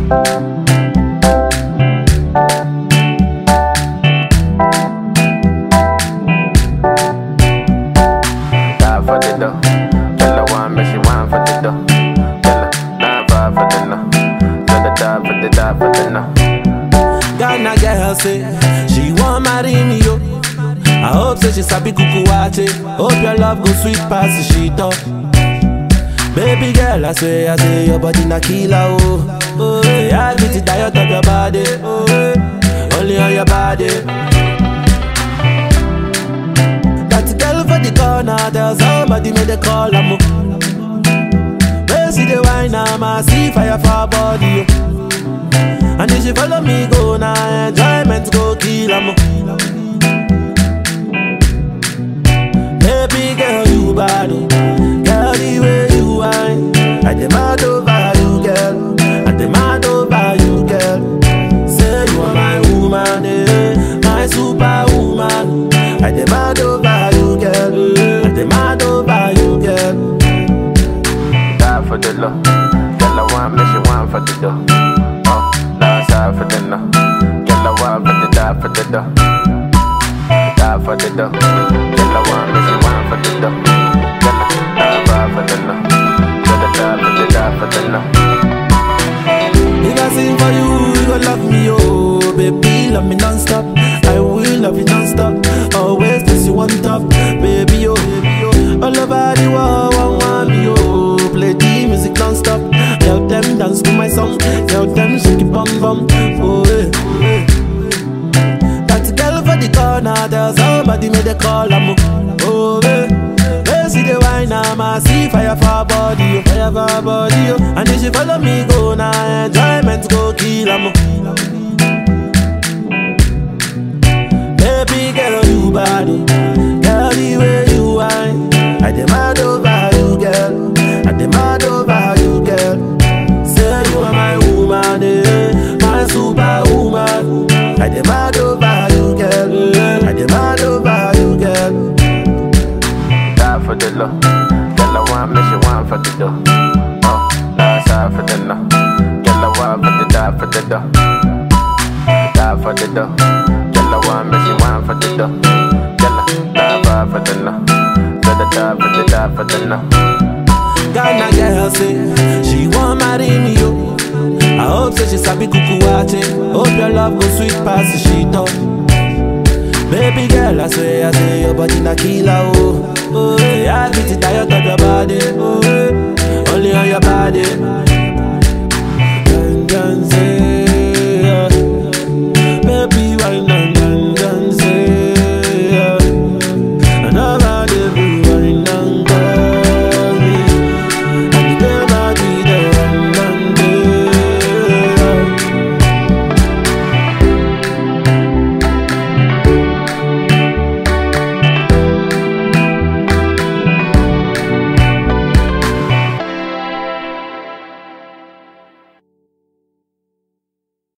Die for the dough. Tell her one, but she want for the dough. Tell her nine five for the no. Tell her die for the die for the no. Ghana girl say she want marry me yo. I hope say she sabi kuku wache. Hope your love go sweet past the shit up. Baby girl, I swear, I say your body na killer oh. Oh, yeah, I get it diet of your body. Oh, yeah. only on your body. That girl for the corner, tell somebody make the call am. Where see the wine, I'm a see fire for her body. Oh. And if she follow me go now, enjoyment go kill am. Baby girl, you bad, oh. girl the way you whine. I demand over you, girl. I demand over you, girl. Say you are my woman, eh, my superwoman. I demand over you, girl. I demand over you, girl. Die for the low. Tell her one, but she want for the dough. Oh, last side for the no. Tell her one, but the die for the dough. Die for the dough. Tell her one, but she want for the dough. Tell her die five for the no. Tell her die for the die for the no. If I sing for you, you gon' love me, oh Baby, love me non-stop I will love you non-stop Always place you on top Baby, oh, baby, oh All over the world, one want me, oh Play the music non-stop Tell them dance to my song Tell them shake it bum bum Oh, eh, oh, eh. That girl for the corner Tell somebody make the call, I'm Oh, eh They see the wine, I'm a see fire for her body, oh Fire for her body, oh And if she follow me go now Enjoyment go kill, I'm Baby girl, you bad, oh. Girl, the way you whine I demand over you, girl I demand over you, girl Say you are my woman, eh My superwoman I demand over you, girl I demand over you, girl Die for the low. Tell her one, but she want for the dough. Oh, last side for the no. Tell her one, but the die for the dough. Die for the dough. Tell her one, but she want for the dough. Tell her die five for the no. Tell her die for the die for the no. Ghana girl say she want marry me yo. I hope say she sabi kuku wache. Hope your love go sweet past the shit up. Baby girl, I swear, I say your body na killer oh. Oh, yeah, I get it tired of your body. Oh,